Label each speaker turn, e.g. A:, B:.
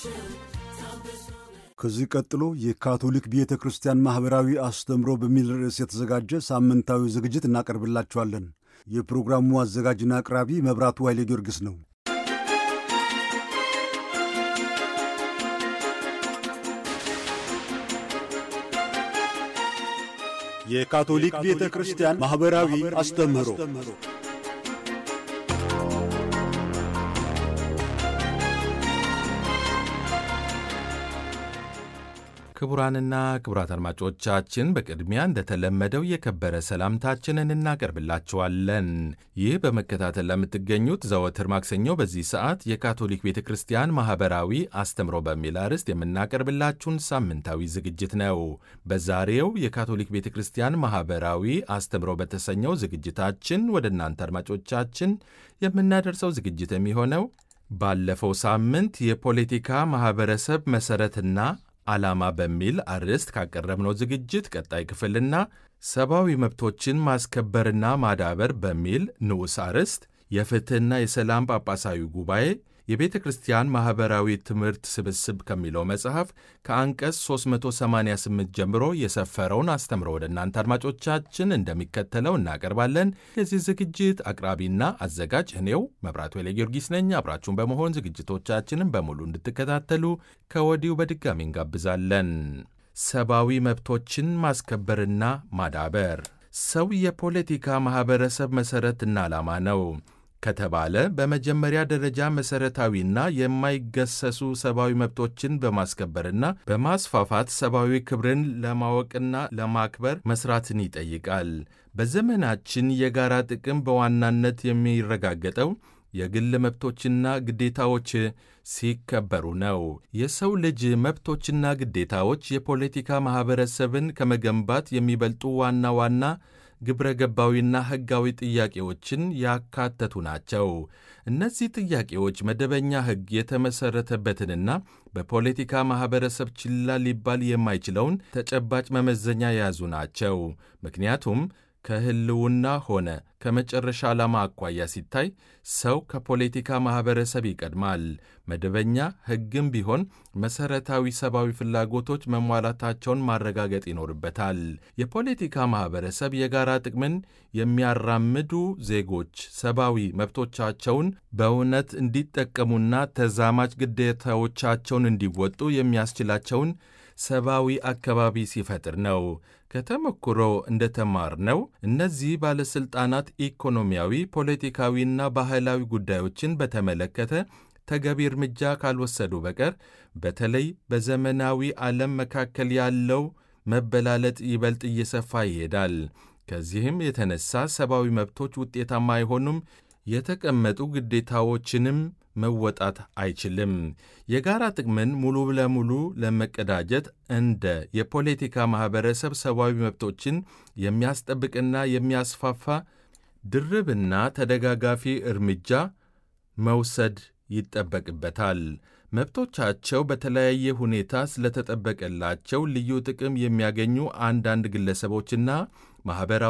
A: ከዚህ ቀጥሎ የካቶሊክ ቤተ ክርስቲያን ማኅበራዊ አስተምሮ በሚል ርዕስ የተዘጋጀ ሳምንታዊ ዝግጅት እናቀርብላችኋለን። የፕሮግራሙ አዘጋጅና አቅራቢ መብራቱ ኃይሌ ጊዮርጊስ ነው። የካቶሊክ ቤተ ክርስቲያን ማኅበራዊ አስተምህሮ
B: ክቡራንና ክቡራት አድማጮቻችን በቅድሚያ እንደተለመደው የከበረ ሰላምታችንን እናቀርብላችኋለን። ይህ በመከታተል ለምትገኙት ዘወትር ማክሰኞ በዚህ ሰዓት የካቶሊክ ቤተ ክርስቲያን ማኅበራዊ አስተምሮ በሚል አርዕስት የምናቀርብላችሁን ሳምንታዊ ዝግጅት ነው። በዛሬው የካቶሊክ ቤተ ክርስቲያን ማኅበራዊ አስተምሮ በተሰኘው ዝግጅታችን ወደ እናንተ አድማጮቻችን የምናደርሰው ዝግጅት የሚሆነው ባለፈው ሳምንት የፖለቲካ ማኅበረሰብ መሠረትና ዓላማ በሚል አርዕስት ካቀረብነው ዝግጅት ቀጣይ ክፍልና ሰብአዊ መብቶችን ማስከበርና ማዳበር በሚል ንዑስ አርዕስት የፍትሕና የሰላም ጳጳሳዊ ጉባኤ የቤተ ክርስቲያን ማኅበራዊ ትምህርት ስብስብ ከሚለው መጽሐፍ ከአንቀጽ 388 ጀምሮ የሰፈረውን አስተምሮ ወደ እናንተ አድማጮቻችን እንደሚከተለው እናቀርባለን። የዚህ ዝግጅት አቅራቢና አዘጋጅ እኔው መብራቱ ኃይለ ጊዮርጊስ ነኝ። አብራችሁን በመሆን ዝግጅቶቻችንን በሙሉ እንድትከታተሉ ከወዲሁ በድጋሚ እንጋብዛለን። ሰብአዊ መብቶችን ማስከበርና ማዳበር ሰው የፖለቲካ ማኅበረሰብ መሠረትና ዓላማ ነው ከተባለ በመጀመሪያ ደረጃ መሠረታዊና የማይገሰሱ ሰብአዊ መብቶችን በማስከበርና በማስፋፋት ሰብአዊ ክብርን ለማወቅና ለማክበር መስራትን ይጠይቃል። በዘመናችን የጋራ ጥቅም በዋናነት የሚረጋገጠው የግል መብቶችና ግዴታዎች ሲከበሩ ነው። የሰው ልጅ መብቶችና ግዴታዎች የፖለቲካ ማኅበረሰብን ከመገንባት የሚበልጡ ዋና ዋና ግብረ ገባዊና ሕጋዊ ጥያቄዎችን ያካተቱ ናቸው። እነዚህ ጥያቄዎች መደበኛ ሕግ የተመሠረተበትንና በፖለቲካ ማኅበረሰብ ችላ ሊባል የማይችለውን ተጨባጭ መመዘኛ የያዙ ናቸው። ምክንያቱም ከሕልውና ሆነ ከመጨረሻ ዓላማ አኳያ ሲታይ ሰው ከፖለቲካ ማኅበረሰብ ይቀድማል። መደበኛ ሕግም ቢሆን መሠረታዊ ሰብአዊ ፍላጎቶች መሟላታቸውን ማረጋገጥ ይኖርበታል። የፖለቲካ ማኅበረሰብ የጋራ ጥቅምን የሚያራምዱ ዜጎች ሰብአዊ መብቶቻቸውን በእውነት እንዲጠቀሙና ተዛማጅ ግዴታዎቻቸውን እንዲወጡ የሚያስችላቸውን ሰብአዊ አካባቢ ሲፈጥር ነው። ከተሞክሮ እንደተማርነው እነዚህ ባለሥልጣናት ኢኮኖሚያዊ፣ ፖለቲካዊና ባህላዊ ጉዳዮችን በተመለከተ ተገቢ እርምጃ ካልወሰዱ በቀር በተለይ በዘመናዊ ዓለም መካከል ያለው መበላለጥ ይበልጥ እየሰፋ ይሄዳል። ከዚህም የተነሳ ሰብአዊ መብቶች ውጤታማ አይሆኑም፣ የተቀመጡ ግዴታዎችንም መወጣት አይችልም። የጋራ ጥቅምን ሙሉ ለሙሉ ለመቀዳጀት እንደ የፖለቲካ ማኅበረሰብ ሰብአዊ መብቶችን የሚያስጠብቅና የሚያስፋፋ ድርብና ተደጋጋፊ እርምጃ መውሰድ ይጠበቅበታል። መብቶቻቸው በተለያየ ሁኔታ ስለተጠበቀላቸው ልዩ ጥቅም የሚያገኙ አንዳንድ ግለሰቦችና ማኅበራዊ